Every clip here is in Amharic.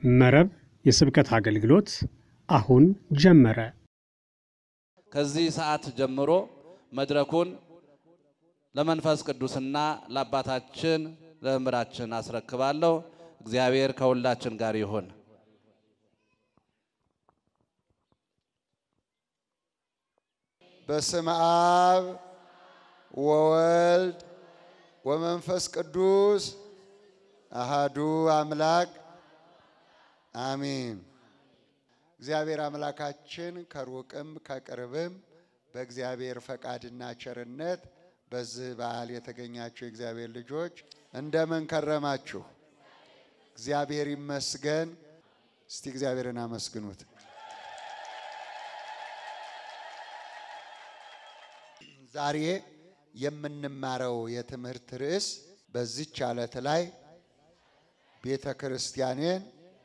መረብ የስብከት አገልግሎት አሁን ጀመረ። ከዚህ ሰዓት ጀምሮ መድረኩን ለመንፈስ ቅዱስና ለአባታችን ለመምህራችን አስረክባለሁ። እግዚአብሔር ከሁላችን ጋር ይሁን። በስመ አብ ወወልድ ወመንፈስ ቅዱስ አሃዱ አምላክ አሚን። እግዚአብሔር አምላካችን ከሩቅም ከቅርብም በእግዚአብሔር ፈቃድና ቸርነት በዚህ በዓል የተገኛችሁ የእግዚአብሔር ልጆች እንደምን ከረማችሁ? እግዚአብሔር ይመስገን። እስቲ እግዚአብሔርን አመስግኑት። ዛሬ የምንማረው የትምህርት ርዕስ በዚች ዓለት ላይ ቤተ ክርስቲያኔን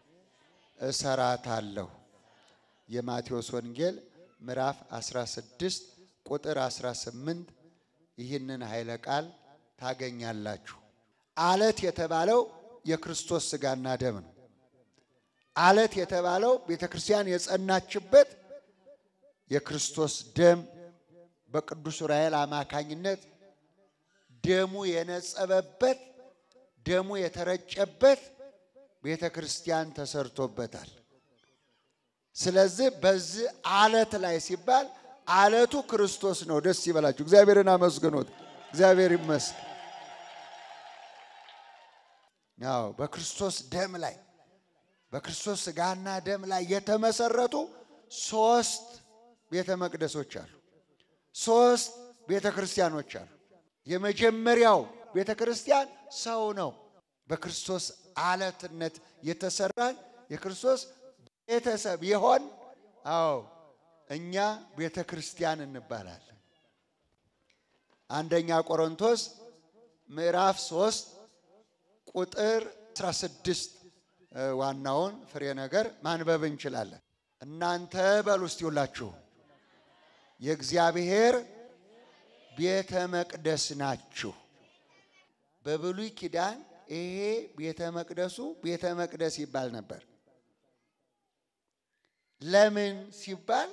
እሰራታለሁ የማቴዎስ ወንጌል ምዕራፍ 16 ቁጥር 18 ይህንን ኃይለ ቃል ታገኛላችሁ። አለት የተባለው የክርስቶስ ሥጋና ደም ነው። አለት የተባለው ቤተ ክርስቲያን የጸናችበት የክርስቶስ ደም በቅዱስ ዑራኤል አማካኝነት ደሙ የነጸበበት ደሙ የተረጨበት ቤተ ክርስቲያን ተሰርቶበታል። ስለዚህ በዚህ አለት ላይ ሲባል አለቱ ክርስቶስ ነው። ደስ ይበላችሁ። እግዚአብሔርን አመስግኖት። እግዚአብሔር ይመስገን። ያው በክርስቶስ ደም ላይ በክርስቶስ ሥጋና ደም ላይ የተመሰረቱ ሶስት ቤተ መቅደሶች አሉ። ሶስት ቤተ ክርስቲያኖች አሉ። የመጀመሪያው ቤተ ክርስቲያን ሰው ነው። በክርስቶስ አለትነት የተሰራን የክርስቶስ ቤተሰብ የሆን አዎ እኛ ቤተ ክርስቲያን እንባላለን። አንደኛ ቆሮንቶስ ምዕራፍ 3 ቁጥር 16 ዋናውን ፍሬ ነገር ማንበብ እንችላለን። እናንተ በሉ እስቲ ሁላችሁ የእግዚአብሔር ቤተ መቅደስ ናችሁ። በብሉይ ኪዳን ይሄ ቤተ መቅደሱ ቤተ መቅደስ ይባል ነበር። ለምን ሲባል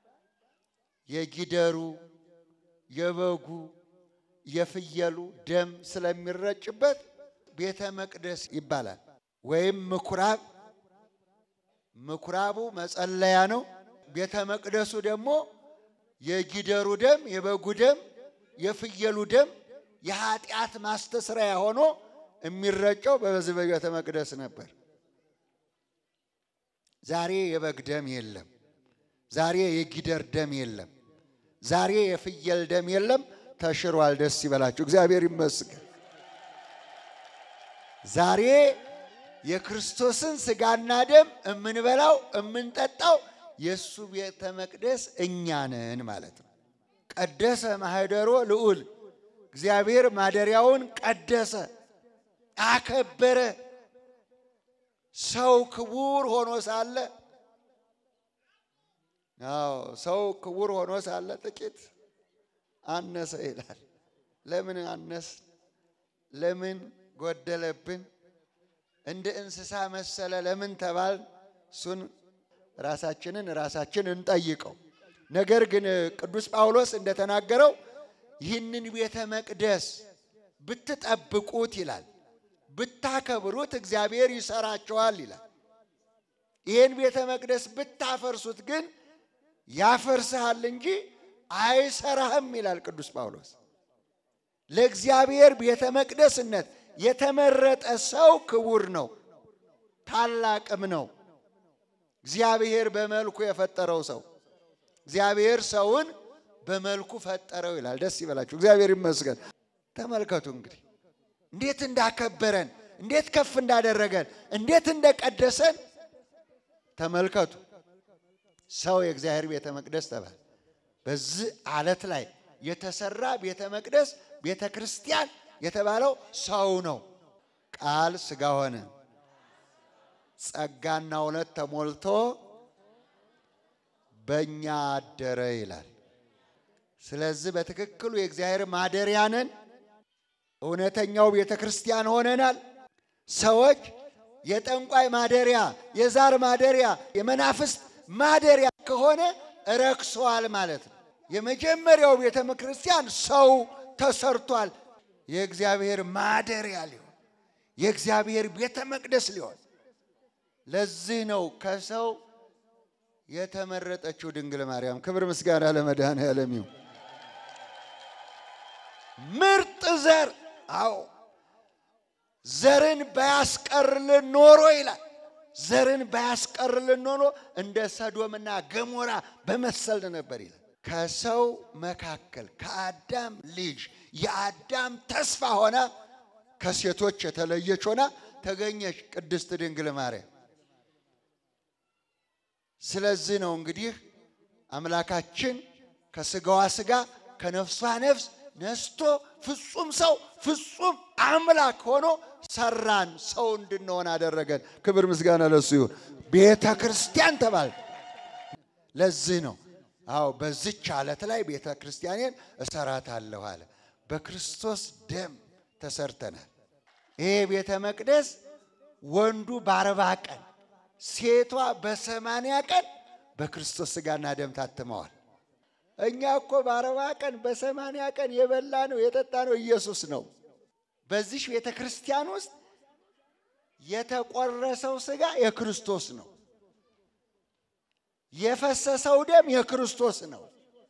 የጊደሩ፣ የበጉ፣ የፍየሉ ደም ስለሚረጭበት ቤተ መቅደስ ይባላል። ወይም ምኩራብ፣ ምኩራቡ መጸለያ ነው። ቤተ መቅደሱ ደግሞ የጊደሩ ደም፣ የበጉ ደም፣ የፍየሉ ደም የኃጢአት ማስተስሪያ ሆኖ የሚረጨው በዚህ በቤተ መቅደስ ነበር። ዛሬ የበግ ደም የለም። ዛሬ የጊደር ደም የለም። ዛሬ የፍየል ደም የለም። ተሽሯል። ደስ ይበላችሁ። እግዚአብሔር ይመስገን። ዛሬ የክርስቶስን ሥጋና ደም የምንበላው የምንጠጣው የእሱ ቤተ መቅደስ እኛ ነን ማለት ነው። ቀደሰ ማህደሮ ልዑል እግዚአብሔር ማደሪያውን ቀደሰ፣ አከበረ። ሰው ክቡር ሆኖ ሳለ አዎ ሰው ክቡር ሆኖ ሳለ ጥቂት አነሰ ይላል። ለምን አነስ? ለምን ጎደለብን? እንደ እንስሳ መሰለ ለምን ተባል? እሱን ራሳችንን ራሳችን እንጠይቀው። ነገር ግን ቅዱስ ጳውሎስ እንደተናገረው ይህንን ቤተ መቅደስ ብትጠብቁት ይላል ብታከብሩት እግዚአብሔር ይሰራቸዋል ይላል። ይህን ቤተ መቅደስ ብታፈርሱት ግን ያፈርስሃል እንጂ አይሰራህም ይላል ቅዱስ ጳውሎስ። ለእግዚአብሔር ቤተ መቅደስነት የተመረጠ ሰው ክቡር ነው፣ ታላቅም ነው። እግዚአብሔር በመልኩ የፈጠረው ሰው እግዚአብሔር ሰውን በመልኩ ፈጠረው ይላል። ደስ ይበላችሁ። እግዚአብሔር ይመስገን። ተመልከቱ እንግዲህ እንዴት እንዳከበረን፣ እንዴት ከፍ እንዳደረገን፣ እንዴት እንደቀደሰን ተመልከቱ። ሰው የእግዚአብሔር ቤተ መቅደስ ተባለ። በዚህ አለት ላይ የተሰራ ቤተ መቅደስ ቤተ ክርስቲያን የተባለው ሰው ነው። ቃል ሥጋ ሆነ፣ ጸጋና እውነት ተሞልቶ በእኛ አደረ ይላል። ስለዚህ በትክክሉ የእግዚአብሔር ማደሪያ ነን። እውነተኛው ቤተ ክርስቲያን ሆነናል። ሰዎች የጠንቋይ ማደሪያ፣ የዛር ማደሪያ፣ የመናፍስት ማደሪያ ከሆነ ረክሷል ማለት ነው። የመጀመሪያው ቤተ ክርስቲያን ሰው ተሰርቷል። የእግዚአብሔር ማደሪያ ሊሆን የእግዚአብሔር ቤተ መቅደስ ሊሆን ለዚህ ነው ከሰው የተመረጠችው ድንግል ማርያም። ክብር ምስጋና ለመድኃኔዓለም ይሁን። ምርጥ ዘር አዎ ዘርን ባያስቀርልን ኖሮ ይላል። ዘርን ባያስቀርልን ኖሮ እንደ ሰዶምና ገሞራ በመሰልን ነበር ይላል። ከሰው መካከል ከአዳም ልጅ የአዳም ተስፋ ሆና ከሴቶች የተለየች ሆና ተገኘች ቅድስት ድንግል ማርያም። ስለዚህ ነው እንግዲህ አምላካችን ከስጋዋ ስጋ ከነፍሷ ነፍስ ነስቶ ፍጹም ሰው ፍጹም አምላክ ሆኖ ሰራን፣ ሰው እንድንሆን አደረገን። ክብር ምስጋና ለሱ ይሁን። ቤተ ክርስቲያን ተባል። ለዚህ ነው አዎ በዚች ዓለት ላይ ቤተ ክርስቲያኔን እሰራታለሁ አለ። በክርስቶስ ደም ተሰርተናል። ይሄ ቤተ መቅደስ ወንዱ በአርባ ቀን ሴቷ በሰማንያ ቀን በክርስቶስ ስጋና ደም ታትመዋል። እኛ እኮ በአርባ ቀን በሰማንያ ቀን የበላ ነው የጠጣ ነው ኢየሱስ ነው። በዚህ ቤተ ክርስቲያን ውስጥ የተቆረሰው ስጋ የክርስቶስ ነው። የፈሰሰው ደም የክርስቶስ ነው።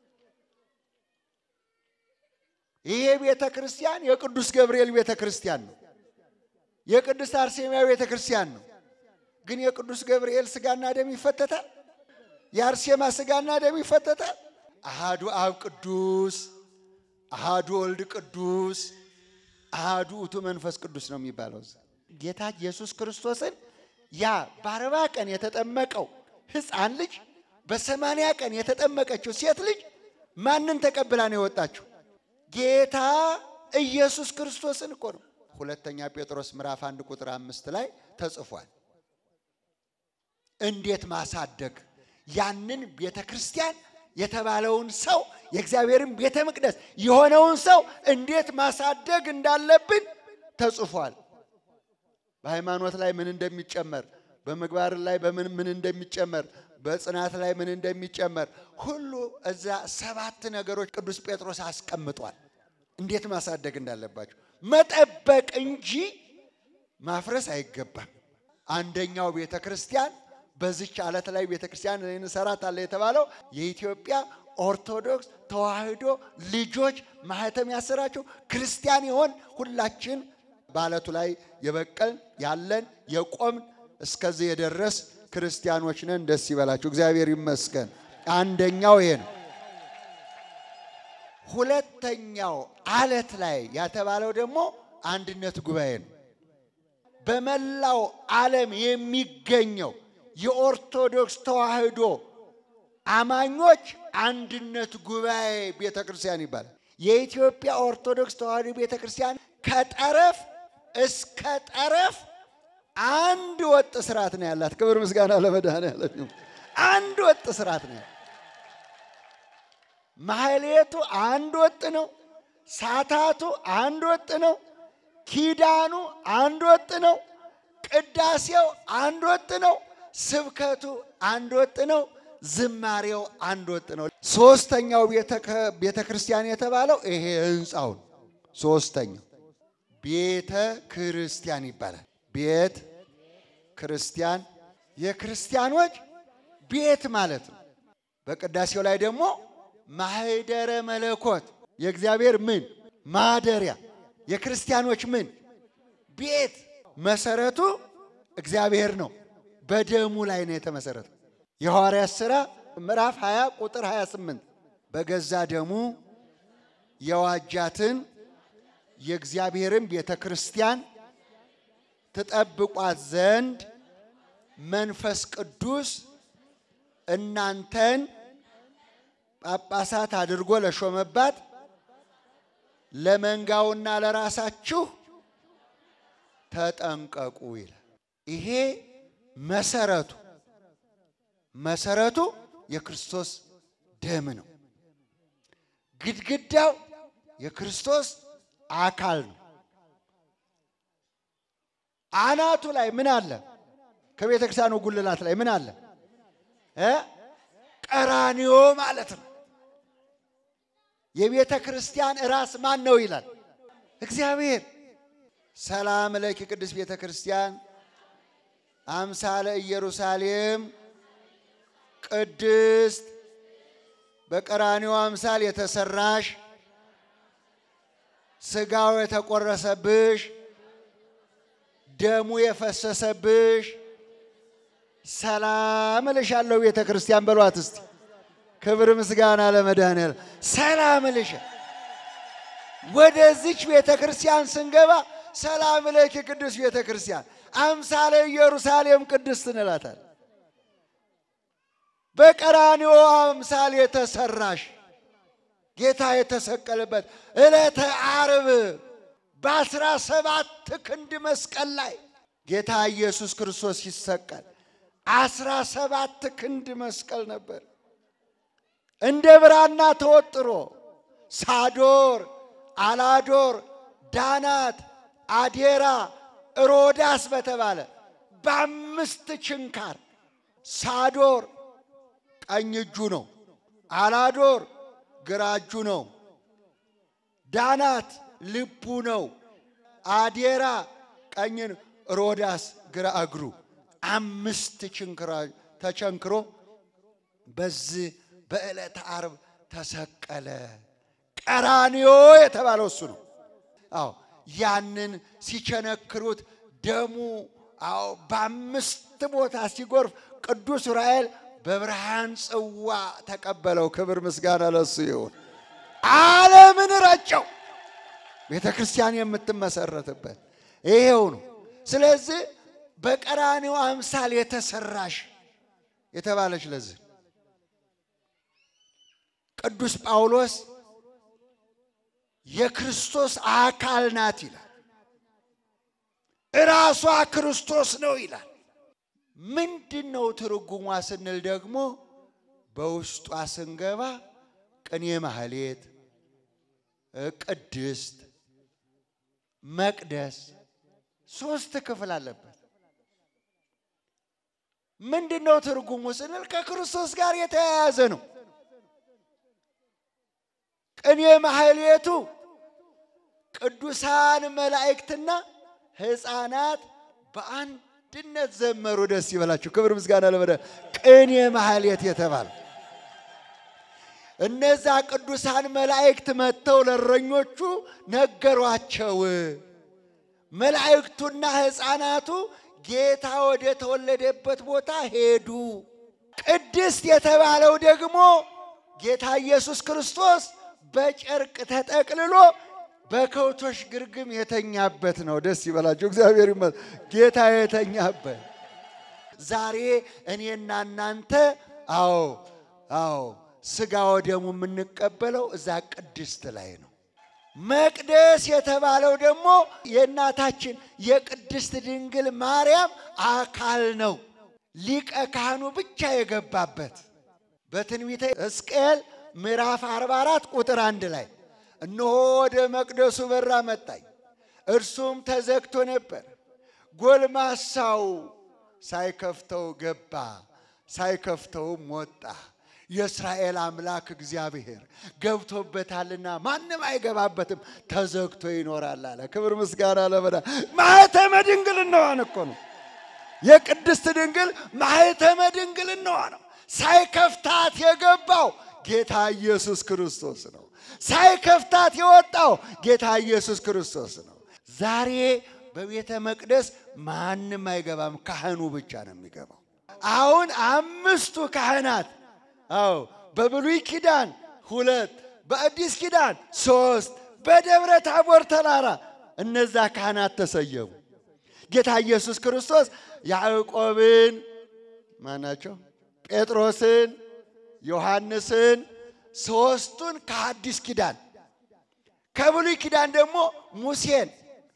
ይሄ ቤተ ክርስቲያን የቅዱስ ገብርኤል ቤተ ክርስቲያን ነው። የቅድስት አርሴማ ቤተ ክርስቲያን ነው። ግን የቅዱስ ገብርኤል ስጋና ደም ይፈተታል። የአርሴማ ስጋና ደም ይፈተታል። አሃዱ አብ ቅዱስ፣ አሃዱ ወልድ ቅዱስ፣ አሃዱ ውእቱ መንፈስ ቅዱስ ነው የሚባለው። ጌታ ኢየሱስ ክርስቶስን ያ በአርባ ቀን የተጠመቀው ሕፃን ልጅ በሰማንያ ቀን የተጠመቀችው ሴት ልጅ ማንን ተቀብላ ነው የወጣችው? ጌታ ኢየሱስ ክርስቶስን እኮ ነው። ሁለተኛ ጴጥሮስ ምዕራፍ አንድ ቁጥር አምስት ላይ ተጽፏል። እንዴት ማሳደግ ያንን ቤተ ክርስቲያን የተባለውን ሰው የእግዚአብሔርን ቤተ መቅደስ የሆነውን ሰው እንዴት ማሳደግ እንዳለብን ተጽፏል። በሃይማኖት ላይ ምን እንደሚጨመር፣ በምግባር ላይ በምን ምን እንደሚጨመር፣ በጽናት ላይ ምን እንደሚጨመር ሁሉ እዛ ሰባት ነገሮች ቅዱስ ጴጥሮስ አስቀምጧል። እንዴት ማሳደግ እንዳለባቸው መጠበቅ እንጂ ማፍረስ አይገባም። አንደኛው ቤተ ክርስቲያን በዚች ዓለት ላይ ቤተ ክርስቲያን እንሰራታለን የተባለው የኢትዮጵያ ኦርቶዶክስ ተዋሕዶ ልጆች ማህተም ያሰራቸው ክርስቲያን የሆን ሁላችን በዓለቱ ላይ የበቀልን ያለን የቆምን እስከዚህ የደረስ ክርስቲያኖች ነን። ደስ ይበላችሁ፣ እግዚአብሔር ይመስገን። አንደኛው ይሄ ነው። ሁለተኛው ዓለት ላይ ያተባለው ደግሞ አንድነት ጉባኤ ነው። በመላው ዓለም የሚገኘው የኦርቶዶክስ ተዋሕዶ አማኞች አንድነት ጉባኤ ቤተ ክርስቲያን ይባላል። የኢትዮጵያ ኦርቶዶክስ ተዋሕዶ ቤተ ክርስቲያን ከጠረፍ እስከ ጠረፍ አንድ ወጥ ስርዓት ነው ያላት። ክብር ምስጋና ለመድኃኔዓለም ይሁን። አንድ ወጥ ስርዓት ነው ያላት። ማህሌቱ አንድ ወጥ ነው። ሳታቱ አንድ ወጥ ነው። ኪዳኑ አንድ ወጥ ነው። ቅዳሴው አንድ ወጥ ነው። ስብከቱ አንድ ወጥ ነው። ዝማሬው አንድ ወጥ ነው። ሶስተኛው ቤተ ክርስቲያን የተባለው ይሄ ህንፃው ነው። ሶስተኛው ቤተ ክርስቲያን ይባላል። ቤት ክርስቲያን የክርስቲያኖች ቤት ማለት ነው። በቅዳሴው ላይ ደግሞ ማህደረ መለኮት የእግዚአብሔር ምን ማደሪያ የክርስቲያኖች ምን ቤት መሰረቱ እግዚአብሔር ነው። በደሙ ላይ ነው የተመሰረተው። የሐዋርያት ሥራ ምዕራፍ 20 ቁጥር 28 በገዛ ደሙ የዋጃትን የእግዚአብሔርን ቤተ ክርስቲያን ትጠብቋት ዘንድ መንፈስ ቅዱስ እናንተን ጳጳሳት አድርጎ ለሾመባት ለመንጋውና ለራሳችሁ ተጠንቀቁ ይላል። ይሄ መሰረቱ መሰረቱ የክርስቶስ ደም ነው። ግድግዳው የክርስቶስ አካል ነው። አናቱ ላይ ምን አለ? ከቤተ ክርስቲያኑ ጉልላት ላይ ምን አለ? እ ቀራንዮ ማለት ነው። የቤተ ክርስቲያን ራስ ማን ነው ይላል እግዚአብሔር። ሰላም ለኪ ቅድስት ቤተ ክርስቲያን አምሳለ ኢየሩሳሌም ቅድስት በቀራንዮ አምሳል የተሰራሽ ስጋው የተቆረሰብሽ ደሙ የፈሰሰብሽ ሰላም እልሻለሁ ቤተ ክርስቲያን በሏት እስቲ። ክብር ምስጋና ለመድኃኔዓለም። ሰላም እልሽ ወደዚች ቤተ ክርስቲያን ስንገባ ሰላም ለኪ ቅዱስ ቤተ ክርስቲያን አምሳለ ኢየሩሳሌም ቅድስት እንላታለን። በቀራንዮ አምሳል የተሰራሽ ጌታ የተሰቀለበት ዕለተ ዓርብ በአስራ ሰባት ክንድ መስቀል ላይ ጌታ ኢየሱስ ክርስቶስ ሲሰቀል አስራ ሰባት ክንድ መስቀል ነበር። እንደ ብራና ተወጥሮ ሳዶር፣ አላዶር፣ ዳናት፣ አዴራ፣ ሮዳስ በተባለ በአምስት ችንካር ሳዶር ቀኝ እጁ ነው። አላዶር ግራ እጁ ነው። ዳናት ልቡ ነው። አዴራ ቀኝ፣ ሮዳስ ግራ እግሩ አምስት ችንክራ ተቸንክሮ በዚህ በዕለተ ዓርብ ተሰቀለ። ቀራንዮ የተባለው እሱ ነው። አዎ ያንን ሲቸነክሩት ደሙ አዎ በአምስት ቦታ ሲጎርፍ ቅዱስ ዑራኤል በብርሃን ጽዋ ተቀበለው። ክብር ምስጋና ለሱ ይሁን። ዓለምን ረጨው። ቤተ ክርስቲያን የምትመሰረትበት ይሄው ነው። ስለዚህ በቀራንዮ አምሳል የተሰራሽ የተባለች ለዚህ ቅዱስ ጳውሎስ የክርስቶስ አካል ናት ይላል። እራሷ ክርስቶስ ነው ይላል። ምንድን ነው ትርጉሟ ስንል ደግሞ በውስጧ ስንገባ ቅኔ ማህሌት፣ ቅድስት፣ መቅደስ ሶስት ክፍል አለበት። ምንድን ነው ትርጉሙ ስንል ከክርስቶስ ጋር የተያያዘ ነው። ቅኔ ማህሌቱ ቅዱሳን መላእክትና ሕፃናት በአንድነት ዘመሩ። ደስ ይበላችሁ። ክብር ምስጋና ለመደ ቅኔ ማህሌት የተባለ እነዛ ቅዱሳን መላእክት መጥተው ለእረኞቹ ነገሯቸው። መላእክቱና ሕፃናቱ ጌታ ወደ ተወለደበት ቦታ ሄዱ። ቅድስት የተባለው ደግሞ ጌታ ኢየሱስ ክርስቶስ በጨርቅ ተጠቅልሎ በከብቶች ግርግም የተኛበት ነው። ደስ ይበላቸው። እግዚአብሔር ይመስገን። ጌታ የተኛበት ዛሬ እኔና እናንተ አዎ አዎ ስጋ ወደሙ የምንቀበለው እዛ ቅድስት ላይ ነው። መቅደስ የተባለው ደግሞ የእናታችን የቅድስት ድንግል ማርያም አካል ነው። ሊቀ ካህኑ ብቻ የገባበት በትንቢተ ሕዝቅኤል ምዕራፍ 44 ቁጥር አንድ ላይ እነሆ ወደ መቅደሱ በር አመጣኝ፣ እርሱም ተዘግቶ ነበር። ጎልማሳው ሳይከፍተው ገባ፣ ሳይከፍተውም ወጣ። የእስራኤል አምላክ እግዚአብሔር ገብቶበታልና ማንም አይገባበትም፣ ተዘግቶ ይኖራል አለ። ክብር ምስጋና ለመዳ ማኅተመ ድንግልናዋን እኮ ነው የቅድስት ድንግል ማኅተመ ድንግልናዋ ነው። ሳይከፍታት የገባው ጌታ ኢየሱስ ክርስቶስ ነው። ሳይከፍታት የወጣው ጌታ ኢየሱስ ክርስቶስ ነው። ዛሬ በቤተ መቅደስ ማንም አይገባም፣ ካህኑ ብቻ ነው የሚገባው። አሁን አምስቱ ካህናት አዎ በብሉይ ኪዳን ሁለት፣ በአዲስ ኪዳን ሶስት፣ በደብረ ታቦር ተራራ እነዛ ካህናት ተሰየሙ። ጌታ ኢየሱስ ክርስቶስ ያዕቆብን ማናቸው ጴጥሮስን ዮሐንስን ሶስቱን ከአዲስ ኪዳን ከብሉይ ኪዳን ደግሞ ሙሴን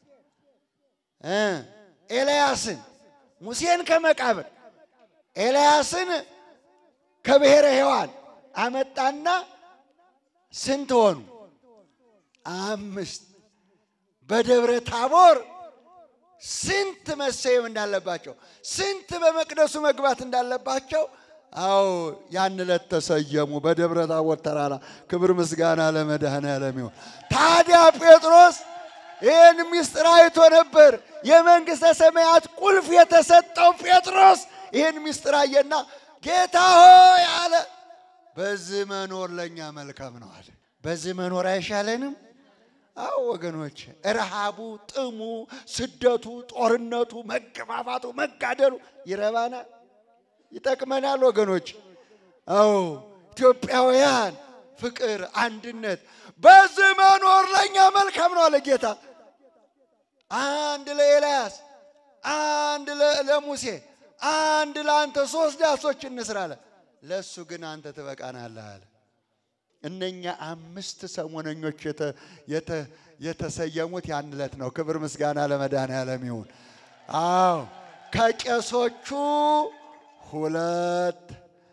እ ኤልያስን ሙሴን ከመቃብር ኤልያስን ከብሔረ ሔዋን አመጣና ስንት ሆኑ? አምስት። በደብረ ታቦር ስንት መሰየም እንዳለባቸው፣ ስንት በመቅደሱ መግባት እንዳለባቸው አዎ ያን ዕለት ተሰየሙ በደብረ ታቦር ተራራ። ክብር ምስጋና ለመድኃኔዓለም ይሁን። ታዲያ ጴጥሮስ ይህን ምስጢር አይቶ ነበር። የመንግሥተ ሰማያት ቁልፍ የተሰጠው ጴጥሮስ ይህን ምስጢር አየና ጌታ ሆይ አለ፣ በዚህ መኖር ለእኛ መልካም ነው አለ። በዚህ መኖር አይሻለንም? አዎ ወገኖች፣ ረሃቡ፣ ጥሙ፣ ስደቱ፣ ጦርነቱ፣ መገፋፋቱ፣ መጋደሉ ይረባናል ይጠቅመናል ወገኖች። አዎ ኢትዮጵያውያን ፍቅር፣ አንድነት በዚህ መኖር ለእኛ መልካም ነው አለ ጌታ። አንድ ለኤልያስ፣ አንድ ለሙሴ፣ አንድ ለአንተ ሶስት ዳሶች እንስራ አለ። ለእሱ ግን አንተ ትበቃናለህ አለ። እነኛ አምስት ሰሞነኞች የተሰየሙት ያን ዕለት ነው። ክብር ምስጋና ለመድኃኔዓለም ይሁን። አዎ ከቄሶቹ ሁለት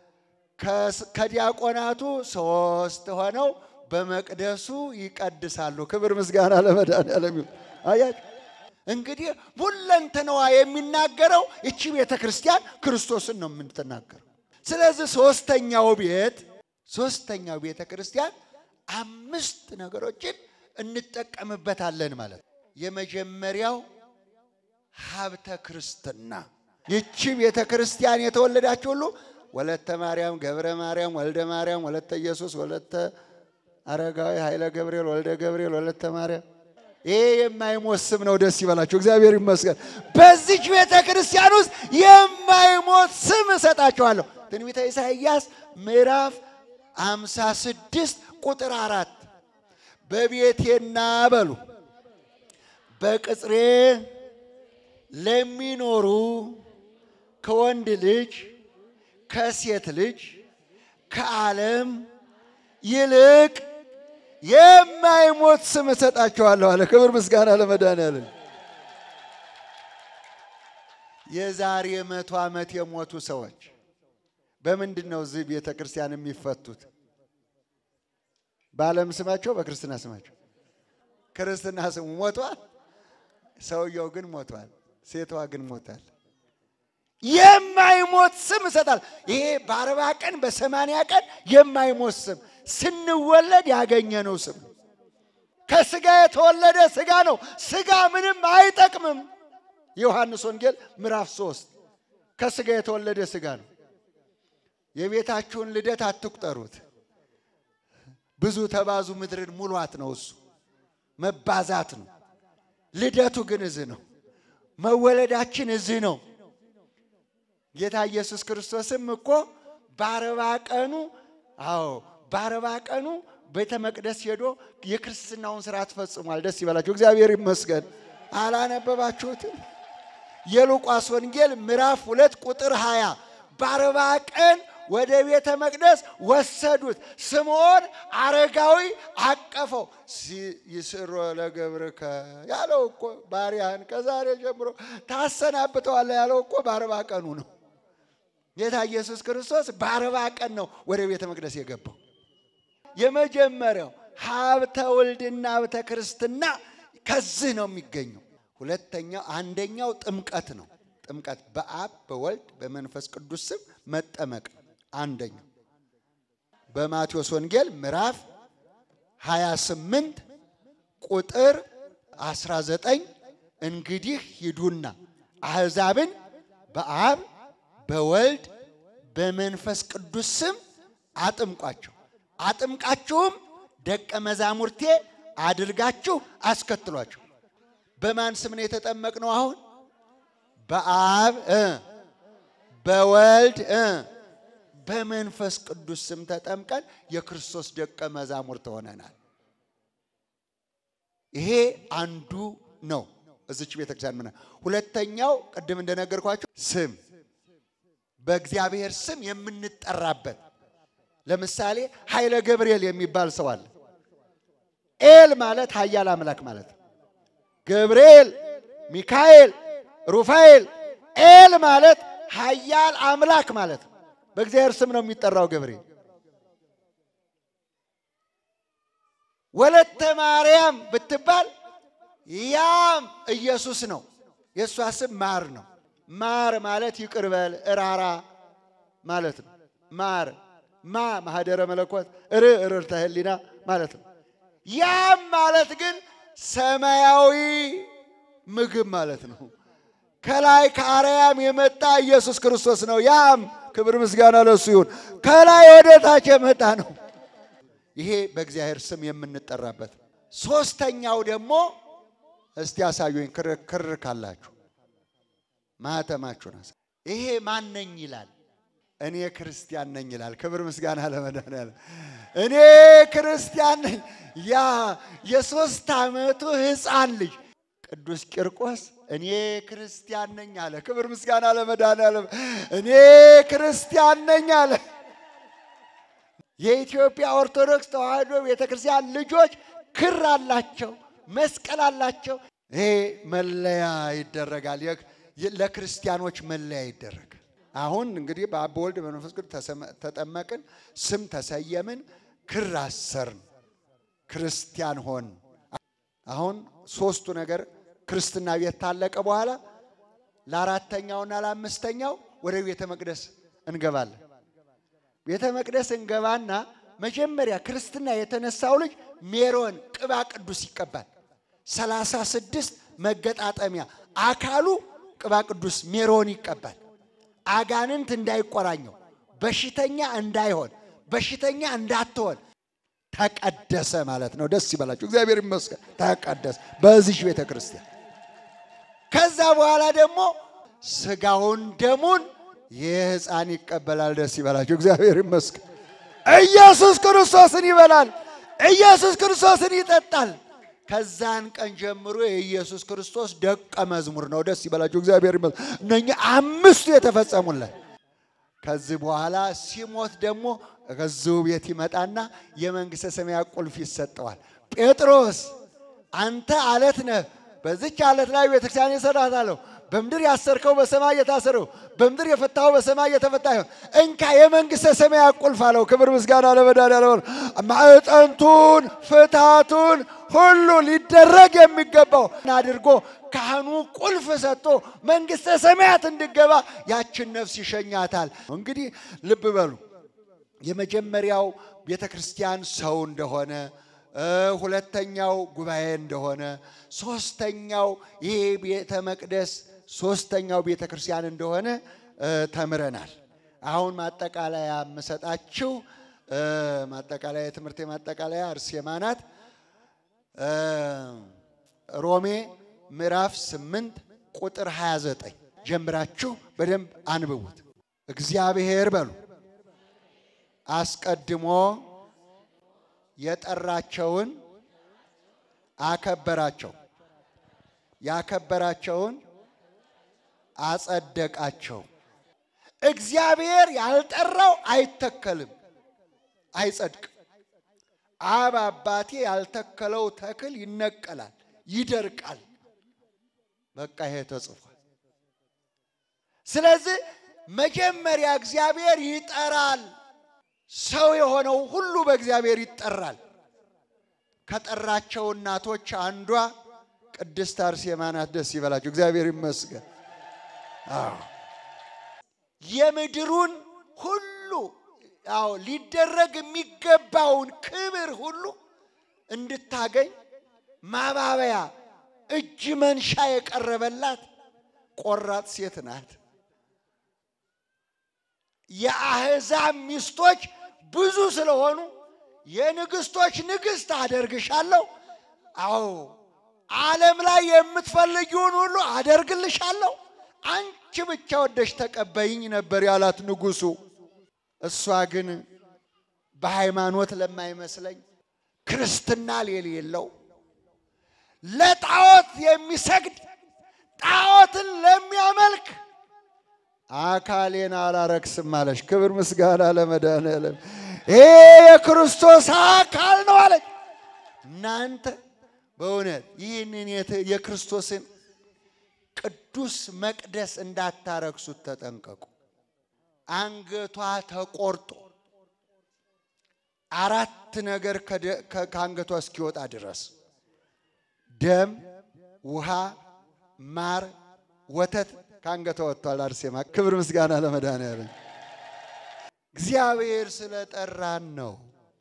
ከዲያቆናቱ ሶስት ሆነው በመቅደሱ ይቀድሳሉ። ክብር ምስጋና ለመድኃኔዓለም ይሁን። አያችሁ እንግዲህ ሁለንተናዋ የሚናገረው እቺ ቤተ ክርስቲያን ክርስቶስን ነው የምትናገረው። ስለዚህ ሶስተኛው ቤት ሶስተኛው ቤተ ክርስቲያን አምስት ነገሮችን እንጠቀምበታለን ማለት ነው። የመጀመሪያው ሀብተ ክርስትና ይቺ ቤተ ክርስቲያን የተወለዳችሁ ሁሉ ወለተ ማርያም፣ ገብረ ማርያም፣ ወልደ ማርያም፣ ወለተ ኢየሱስ፣ ወለተ አረጋዊ፣ ኃይለ ገብርኤል፣ ወልደ ገብርኤል፣ ወለተ ማርያም። ይሄ የማይሞት ስም ነው። ደስ ይበላችሁ። እግዚአብሔር ይመስገን። በዚች ቤተ ክርስቲያን ውስጥ የማይሞት ስም እሰጣችኋለሁ። ትንቢተ ኢሳይያስ ምዕራፍ አምሳ ስድስት ቁጥር አራት በቤቴና በሉ በቅጽሬ ለሚኖሩ ከወንድ ልጅ ከሴት ልጅ ከዓለም ይልቅ የማይሞት ስም እሰጣቸዋለሁ አለ። ክብር ምስጋና ለመድኃኔዓለም። የዛሬ መቶ ዓመት የሞቱ ሰዎች በምንድን ነው እዚህ ቤተ ክርስቲያን የሚፈቱት? በዓለም ስማቸው፣ በክርስትና ስማቸው። ክርስትና ስሙ ሞቷል፣ ሰውየው ግን ሞቷል፣ ሴቷ ግን ሞታል። የማይሞት ስም እሰጣል። ይሄ በአርባ ቀን በሰማንያ ቀን የማይሞት ስም ስንወለድ ያገኘነው ስም ከስጋ የተወለደ ስጋ ነው። ስጋ ምንም አይጠቅምም። የዮሐንስ ወንጌል ምዕራፍ ሶስት ከስጋ የተወለደ ስጋ ነው። የቤታችሁን ልደት አትቁጠሩት። ብዙ ተባዙ ምድርን ሙሏት ነው። እሱ መባዛት ነው። ልደቱ ግን እዚህ ነው። መወለዳችን እዚህ ነው። ጌታ ኢየሱስ ክርስቶስም እኮ በአርባ ቀኑ አዎ በአርባ ቀኑ ቤተ መቅደስ ሄዶ የክርስትናውን ስርዓት ፈጽሟል። ደስ ይበላችሁ፣ እግዚአብሔር ይመስገን። አላነበባችሁትም? የሉቃስ ወንጌል ምዕራፍ ሁለት ቁጥር ሃያ በአርባ ቀን ወደ ቤተ መቅደስ ወሰዱት። ስምዖን አረጋዊ አቀፈው። ይስሮ ለገብርከ ያለው እኮ ባሪያህን ከዛሬ ጀምሮ ታሰናብተዋለህ ያለው እኮ በአርባ ቀኑ ነው። ጌታ ኢየሱስ ክርስቶስ በአርባ ቀን ነው ወደ ቤተ መቅደስ የገባው። የመጀመሪያው ሀብተ ውልድና ሀብተ ክርስትና ከዚህ ነው የሚገኘው። ሁለተኛው አንደኛው ጥምቀት ነው። ጥምቀት በአብ በወልድ በመንፈስ ቅዱስ ስም መጠመቅ አንደኛው በማቴዎስ ወንጌል ምዕራፍ 28 ቁጥር 19 እንግዲህ ሂዱና አሕዛብን በአብ በወልድ በመንፈስ ቅዱስ ስም አጥምቋቸው አጥምቃችሁም ደቀ መዛሙርቴ አድርጋችሁ አስከትሏቸው። በማን ስም ነው የተጠመቅነው? አሁን በአብ እ በወልድ እ በመንፈስ ቅዱስ ስም ተጠምቀን የክርስቶስ ደቀ መዛሙርት ሆነናል። ይሄ አንዱ ነው። እዚች ቤተክርስቲያን ምና ሁለተኛው ቅድም እንደነገርኳቸው ስም በእግዚአብሔር ስም የምንጠራበት ለምሳሌ ኃይለ ገብርኤል የሚባል ሰው አለ። ኤል ማለት ኃያል አምላክ ማለት ነው። ገብርኤል፣ ሚካኤል፣ ሩፋኤል። ኤል ማለት ኃያል አምላክ ማለት ነው። በእግዚአብሔር ስም ነው የሚጠራው ገብርኤል። ወለተ ማርያም ብትባል ያም ኢየሱስ ነው። የእሷ ስም ማር ነው። ማር ማለት ይቅር በል እራራ ማለት ነው። ማር ማ ማህደረ መለኮት ር ርርተ ህሊና ማለት ነው። ያም ማለት ግን ሰማያዊ ምግብ ማለት ነው። ከላይ ከአርያም የመጣ ኢየሱስ ክርስቶስ ነው። ያም ክብር ምስጋና ለሱ ይሁን። ከላይ ወደ ታች የመጣ ነው። ይሄ በእግዚአብሔር ስም የምንጠራበት ነው። ሶስተኛው ደግሞ እስቲ ያሳዩኝ ክርክር ካላችሁ ማህተማችሁን አሳ ይሄ ማን ነኝ ይላል። እኔ ክርስቲያን ነኝ ይላል። ክብር ምስጋና ለመድኃኒዓለም። እኔ ክርስቲያን ነኝ። ያ የሶስት ዓመቱ ሕፃን ልጅ ቅዱስ ቂርቆስ እኔ ክርስቲያን ነኝ አለ። ክብር ምስጋና ለመድኃኒዓለም። እኔ ክርስቲያን ነኝ አለ። የኢትዮጵያ ኦርቶዶክስ ተዋሕዶ ቤተክርስቲያን ልጆች ክር አላቸው፣ መስቀል አላቸው። ይሄ መለያ ይደረጋል። ለክርስቲያኖች መለያ ይደረጋል። አሁን እንግዲህ በአብ በወልድ በመንፈስ ቅዱስ ተጠመቅን፣ ስም ተሰየምን፣ ክር አሰርን፣ ክርስቲያን ሆን። አሁን ሶስቱ ነገር ክርስትና ቤት ታለቀ በኋላ ለአራተኛውና ለአምስተኛው ወደ ቤተ መቅደስ እንገባለን። ቤተ መቅደስ እንገባና መጀመሪያ ክርስትና የተነሳው ልጅ ሜሮን ቅባ ቅዱስ ይቀባል። ሰላሳ ስድስት መገጣጠሚያ አካሉ ቅባ ቅዱስ ሜሮን ይቀባል። አጋንንት እንዳይቆራኘው፣ በሽተኛ እንዳይሆን፣ በሽተኛ እንዳትሆን ተቀደሰ ማለት ነው። ደስ ይበላችሁ፣ እግዚአብሔር ይመስገን። ተቀደሰ በዚህ ቤተ ክርስቲያን። ከዛ በኋላ ደግሞ ስጋውን ደሙን ይህ ሕፃን ይቀበላል። ደስ ይበላችሁ፣ እግዚአብሔር ይመስገን። ኢየሱስ ክርስቶስን ይበላል፣ ኢየሱስ ክርስቶስን ይጠጣል። ከዛን ቀን ጀምሮ የኢየሱስ ክርስቶስ ደቀ መዝሙር ነው። ደስ ይበላችሁ፣ እግዚአብሔር ይመስገን። እነኚህ አምስቱ የተፈጸሙለት ከዚህ በኋላ ሲሞት ደግሞ ከዚሁ ቤት ይመጣና የመንግሥተ ሰማያት ቁልፍ ይሰጠዋል። ጴጥሮስ አንተ አለት ነህ፣ በዚች አለት ላይ ቤተክርስቲያን እሰራታለሁ። በምድር ያሰርከው በሰማይ የታሰረው፣ በምድር የፈታው በሰማይ የተፈታ ይሆን። እንካ የመንግሥተ ሰማያት ቁልፍ አለው። ክብር ምስጋና ለመድኃኒዓለም። ማዕጠንቱን ፍታቱን ሁሉ ሊደረግ የሚገባው አድርጎ ካህኑ ቁልፍ ሰጥቶ መንግሥተ ሰማያት እንድገባ ያችን ነፍስ ይሸኛታል። እንግዲህ ልብ በሉ የመጀመሪያው ቤተ ክርስቲያን ሰው እንደሆነ፣ ሁለተኛው ጉባኤ እንደሆነ፣ ሶስተኛው ይሄ ቤተ መቅደስ ሶስተኛው ቤተ ክርስቲያን እንደሆነ ተምረናል። አሁን ማጠቃለያ የምሰጣችሁ ማጠቃለያ የትምህርት ማጠቃለያ አርሴማ ናት። ሮሜ ምዕራፍ 8 ቁጥር 29 ጀምራችሁ በደንብ አንብቡት። እግዚአብሔር በሉ አስቀድሞ የጠራቸውን አከበራቸው፣ ያከበራቸውን አጸደቃቸው። እግዚአብሔር ያልጠራው አይተከልም፣ አይጸድቅም። አብ አባቴ ያልተከለው ተክል ይነቀላል፣ ይደርቃል። በቃ ይሄ ተጽፏል። ስለዚህ መጀመሪያ እግዚአብሔር ይጠራል። ሰው የሆነው ሁሉ በእግዚአብሔር ይጠራል። ከጠራቸው እናቶች አንዷ ቅድስት አርሴማ ናት። ደስ ይበላችሁ፣ እግዚአብሔር ይመስገን። አዎ የምድሩን ሁሉ አዎ ሊደረግ የሚገባውን ክብር ሁሉ እንድታገኝ ማባበያ እጅ መንሻ የቀረበላት ቆራጥ ሴት ናት። የአሕዛብ ሚስቶች ብዙ ስለሆኑ የንግስቶች ንግስት አደርግሻለሁ። አዎ ዓለም ላይ የምትፈልጊውን ሁሉ አደርግልሻለሁ። አንቺ ብቻ ወደሽ ተቀበይኝ ነበር ያላት ንጉሱ። እሷ ግን በሃይማኖት ለማይመስለኝ ክርስትና የሌለው ለጣዖት የሚሰግድ ጣዖትን ለሚያመልክ አካሌን አላረክስም አለች። ክብር ምስጋና ለመድኃኒዓለም። ይሄ የክርስቶስ አካል ነው አለች። እናንተ በእውነት ይህንን የክርስቶስን ቅዱስ መቅደስ እንዳታረክሱት ተጠንቀቁ። አንገቷ ተቆርጦ አራት ነገር ከአንገቷ እስኪወጣ ድረስ ደም፣ ውሃ፣ ማር፣ ወተት ከአንገቷ ወጥቷል። አርሴማ ክብር ምስጋና ለመድኃኔዓለም። እግዚአብሔር ስለጠራን ነው።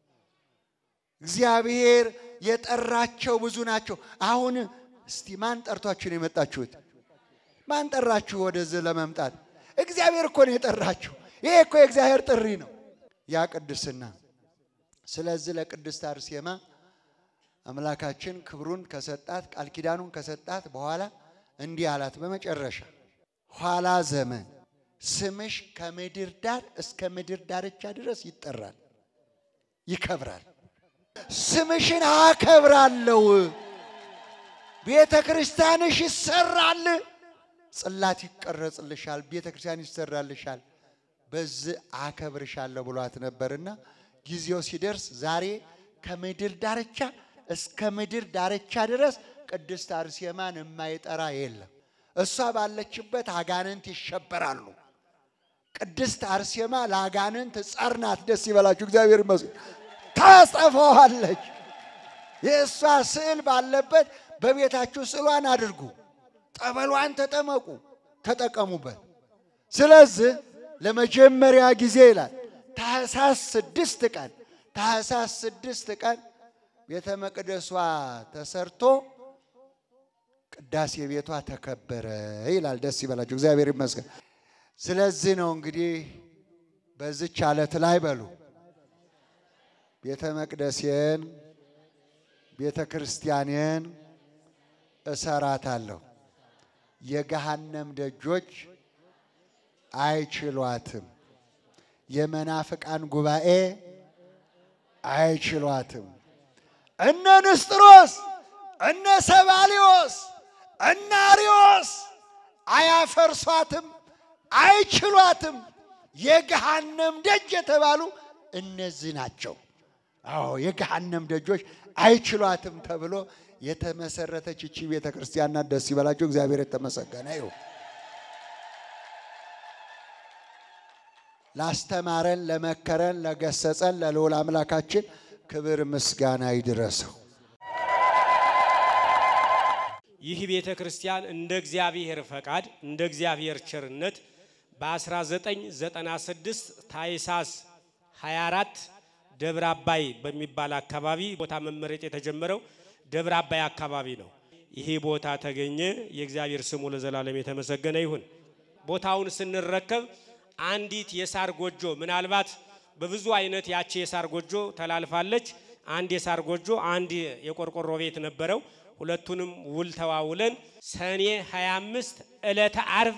እግዚአብሔር የጠራቸው ብዙ ናቸው። አሁን እስቲ ማን ጠርቷችሁ ነው የመጣችሁት? ማን ጠራችሁ ወደዚህ ለመምጣት? እግዚአብሔር እኮ ነው የጠራችሁ። ይሄ እኮ የእግዚአብሔር ጥሪ ነው፣ ያ ቅድስና። ስለዚህ ለቅድስት አርሴማ አምላካችን ክብሩን ከሰጣት ቃል ኪዳኑን ከሰጣት በኋላ እንዲህ አላት። በመጨረሻ ኋላ ዘመን ስምሽ ከምድር ዳር እስከ ምድር ዳርቻ ድረስ ይጠራል፣ ይከብራል። ስምሽን አከብራለሁ። ቤተ ክርስቲያንሽ ይሰራል፣ ጽላት ይቀረጽልሻል፣ ቤተ ክርስቲያን ይሰራልሻል። በዚህ አከብርሻለሁ ብሏት ነበርና ጊዜው ሲደርስ ዛሬ ከምድር ዳርቻ እስከ ምድር ዳርቻ ድረስ ቅድስት አርሴማን የማይጠራ የለም። እሷ ባለችበት አጋንንት ይሸበራሉ። ቅድስት አርሴማ ለአጋንንት ጸር ናት። ደስ ይበላችሁ፣ እግዚአብሔር ይመስገን። ታጠፋዋለች። የእሷ ስዕል ባለበት በቤታችሁ ስዕሏን አድርጉ፣ ጠበሏን ተጠመቁ፣ ተጠቀሙበት። ስለዚህ ለመጀመሪያ ጊዜ ይላል ታኅሳስ ስድስት ቀን ታኅሳስ ስድስት ቀን ቤተ መቅደሷ ተሰርቶ ቅዳሴ ቤቷ ተከበረ ይላል። ደስ ይበላችሁ፣ እግዚአብሔር ይመስገን። ስለዚህ ነው እንግዲህ በዚች ዓለት ላይ በሉ ቤተ መቅደሴን ቤተ ክርስቲያኔን እሰራታለሁ፣ የገሃነም ደጆች አይችሏትም፣ የመናፍቃን ጉባኤ አይችሏትም። እነ ንስጥሮስ እነ ሰባሊዮስ እነ አርዮስ አያፈርሷትም፣ አይችሏትም። የገሃነም ደጅ የተባሉ እነዚህ ናቸው። አዎ የገሃነም ደጆች አይችሏትም ተብሎ የተመሰረተች እቺ ቤተ ክርስቲያን ናት። ደስ ይበላቸው፣ እግዚአብሔር የተመሰገነ ይሁን። ላስተማረን፣ ለመከረን፣ ለገሰጸን ለልዑል አምላካችን ክብር ምስጋና ይድረሰው። ይህ ቤተ ክርስቲያን እንደ እግዚአብሔር ፈቃድ እንደ እግዚአብሔር ቸርነት በ1996 ታኅሳስ 24 ደብረ አባይ በሚባል አካባቢ ቦታ መመረጥ የተጀመረው ደብረ አባይ አካባቢ ነው። ይሄ ቦታ ተገኘ። የእግዚአብሔር ስሙ ለዘላለም የተመሰገነ ይሁን። ቦታውን ስንረከብ አንዲት የሳር ጎጆ ምናልባት በብዙ አይነት ያቺ የሳር ጎጆ ተላልፋለች። አንድ የሳር ጎጆ፣ አንድ የቆርቆሮ ቤት ነበረው። ሁለቱንም ውል ተዋውለን ሰኔ 25 ዕለተ አርብ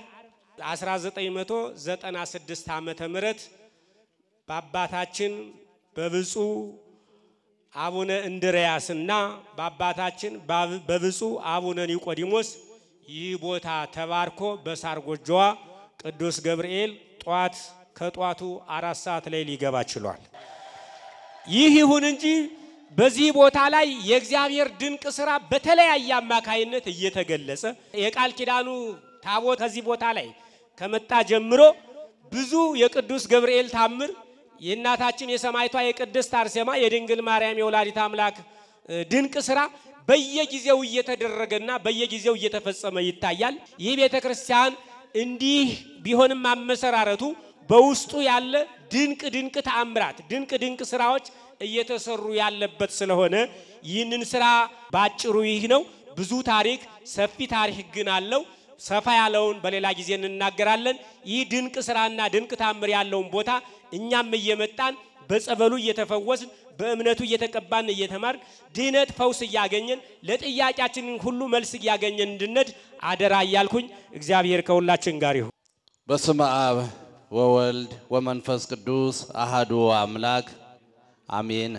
1996 ዓመተ ምህረት በአባታችን በብፁዕ አቡነ እንድርያስና በአባታችን በብፁዕ አቡነ ኒቆዲሞስ ይህ ቦታ ተባርኮ በሳር ጎጆዋ ቅዱስ ገብርኤል ጧት ከጧቱ አራት ሰዓት ላይ ሊገባ ችሏል። ይህ ይሁን እንጂ በዚህ ቦታ ላይ የእግዚአብሔር ድንቅ ስራ በተለያየ አማካይነት እየተገለጸ የቃል ኪዳኑ ታቦት ከዚህ ቦታ ላይ ከመጣ ጀምሮ ብዙ የቅዱስ ገብርኤል ታምር የእናታችን የሰማይቷ የቅድስት አርሴማ የድንግል ማርያም የወላዲት አምላክ ድንቅ ስራ በየጊዜው እየተደረገና በየጊዜው እየተፈጸመ ይታያል። ይህ ቤተ ክርስቲያን እንዲህ ቢሆንም አመሰራረቱ በውስጡ ያለ ድንቅ ድንቅ ተአምራት ድንቅ ድንቅ ስራዎች እየተሰሩ ያለበት ስለሆነ ይህንን ስራ ባጭሩ ይህ ነው። ብዙ ታሪክ ሰፊ ታሪክ ግን አለው። ሰፋ ያለውን በሌላ ጊዜ እንናገራለን። ይህ ድንቅ ስራና ድንቅ ታምር ያለውን ቦታ እኛም እየመጣን በጸበሉ እየተፈወስን በእምነቱ እየተቀባን እየተማር ድህነት ፈውስ እያገኘን ለጥያቄያችንን ሁሉ መልስ እያገኘን እንድነድ አደራ እያልኩኝ እግዚአብሔር ከሁላችን ጋር ይሁን። በስመ አብ ወወልድ ወመንፈስ ቅዱስ አሃዱ አምላክ አሜን።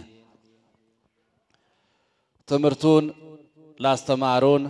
ትምህርቱን ላስተማሩን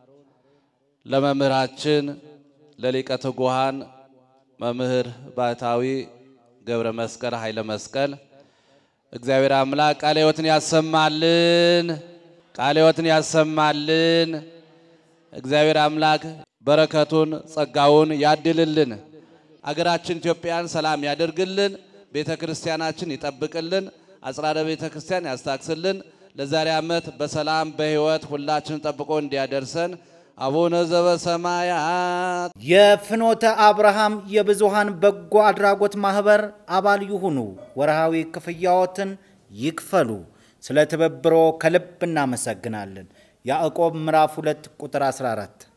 ለመምህራችን ለሊቀ ትጉሃን መምህር ባሕታዊ ገብረ መስቀል ኃይለ መስቀል እግዚአብሔር አምላክ ቃለ ሕይወትን ያሰማልን፣ ቃለ ሕይወትን ያሰማልን። እግዚአብሔር አምላክ በረከቱን ጸጋውን ያድልልን። አገራችን ኢትዮጵያን ሰላም ያደርግልን። ቤተ ክርስቲያናችን ይጠብቅልን። አጽራረ ቤተ ክርስቲያን ያስታክስልን። ለዛሬ ዓመት በሰላም በሕይወት ሁላችን ጠብቆ እንዲያደርሰን አቡነ ዘበሰማያት የፍኖተ አብርሃም የብዙሃን በጎ አድራጎት ማህበር አባል ይሁኑ። ወርሃዊ ክፍያዎትን ይክፈሉ። ስለ ትብብሮ ከልብ እናመሰግናለን። ያዕቆብ ምዕራፍ 2 ቁጥር 14